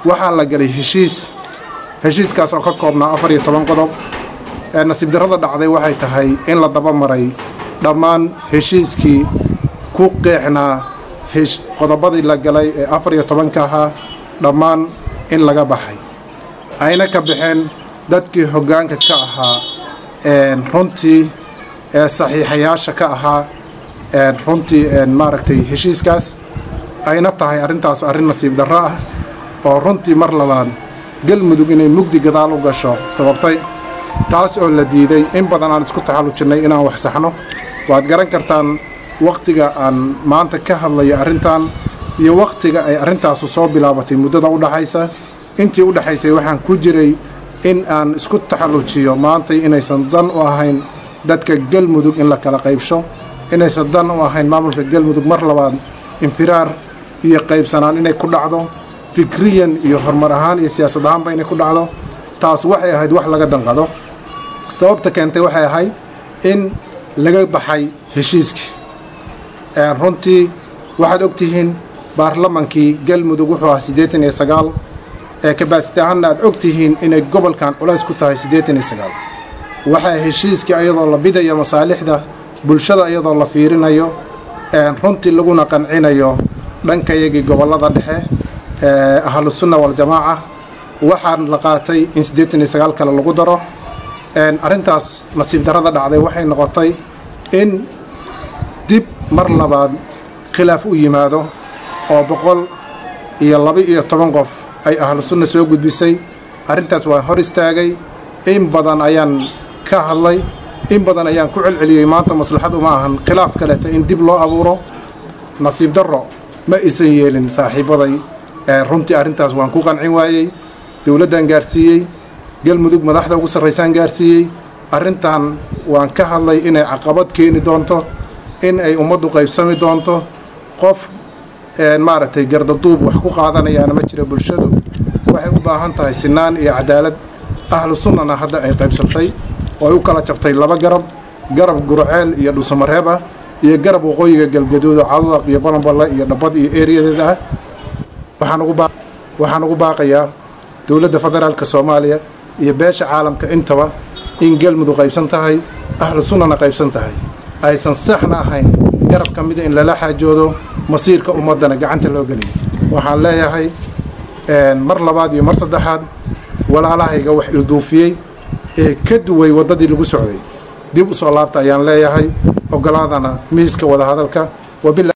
waxaa la galay heshiis heshiiskaas oo ka koobnaa afar iyo toban qodob ee nasiib darrada dhacday waxay tahay in la daba maray dhammaan heshiiskii ku qeexnaa qodobadii la galay ee afar iyo tobanka ahaa dhammaan in laga baxay ayna ka baxeen dadkii hoggaanka ka ahaa runtii ee saxiixayaasha ka ahaa runtii maaragtay heshiiskaas ayna tahay arrintaas arrin nasiib darro ah oo runtii mar labaad galmudug inay mugdi gadaal u gasho sababtay taas oo la diiday in badan aan isku taxallujinnay inaan wax saxno waad garan kartaan wakhtiga aan maanta ka hadlayo arrintan iyo wakhtiga ay arrintaasu soo bilaabatay muddada u dhaxaysa intii u dhexaysay waxaan ku jiray in aan isku taxallujiyo maantay inaysan dan u ahayn dadka galmudug in la kala qaybsho inaysan dan u ahayn maamulka galmudug mar labaad infiraar iyo qaybsanaan inay ku dhacdo fikriyan iyo horumar ahaan iyo siyaasad ahaanba inay ku dhacdo taas waxay ahayd wax laga danqado sababta keentay waxay ahayd in laga baxay heshiiskii runtii waxaad og tihiin baarlamankii galmudug wuxuu ahaa siddeetan iyo sagaal ee kabaasiti ahaanna aad og tihiin inay gobolkan culays ku tahay siddeetan iyo sagaal waxaa heshiiskii ayadoo la bidayo masaalixda bulshada iyadoo la fiirinayo runtii laguna qancinayo dhankayagii gobollada dhexe ee ahlusunna waljamaaca waxaan la qaatay in siddeetan iyo sagaal kale lagu daro arrintaas nasiib darrada dhacday waxay noqotay in dib mar labaad khilaaf u yimaado oo boqol iyo laba-iyo toban qof ay ahlu sunna soo gudbisay arrintaas waa hor istaagay in badan ayaan ka hadlay in badan ayaan ku celceliyey maanta maslaxad uma ahan khilaaf kaleta in dib loo abuuro nasiib darro ma isan yeelin saaxiibaday runtii arrintaas waan ku qancin waayey dowladdan gaarsiiyey galmudug madaxda ugu sarraysaan gaarsiiyey arrintan waan ka hadlay inay caqabad keeni doonto in ay ummaddu qaybsami doonto qof maaragtay gardaduub wax ku qaadanayaana ma jira bulshadu waxay u baahan tahay sinaan iyo cadaalad ahlu sunnana hadda ay qaybsantay oo ay u kala jabtay laba garab garab gurceel iyo dhusamareeb ah iyo garab waqooyiga galgaduudo cadadaq iyo balanballe iyo dhabbad iyo eeriyadeeda ah waxaan ugu baaqayaa dowladda federaalka soomaaliya iyo beesha caalamka intaba in galmudug qaybsan tahay ahlu sunnana qaybsan tahay aysan saxna ahayn garab ka mida in lala xaajoodo masiirka ummaddana gacanta loo geliyo waxaan leeyahay mar labaad iyo mar saddexaad walaalahayga wax ilduufiyey ee ka duway waddadii lagu socday dib u soo laabta ayaan leeyahay ogolaadana miiska wadahadalka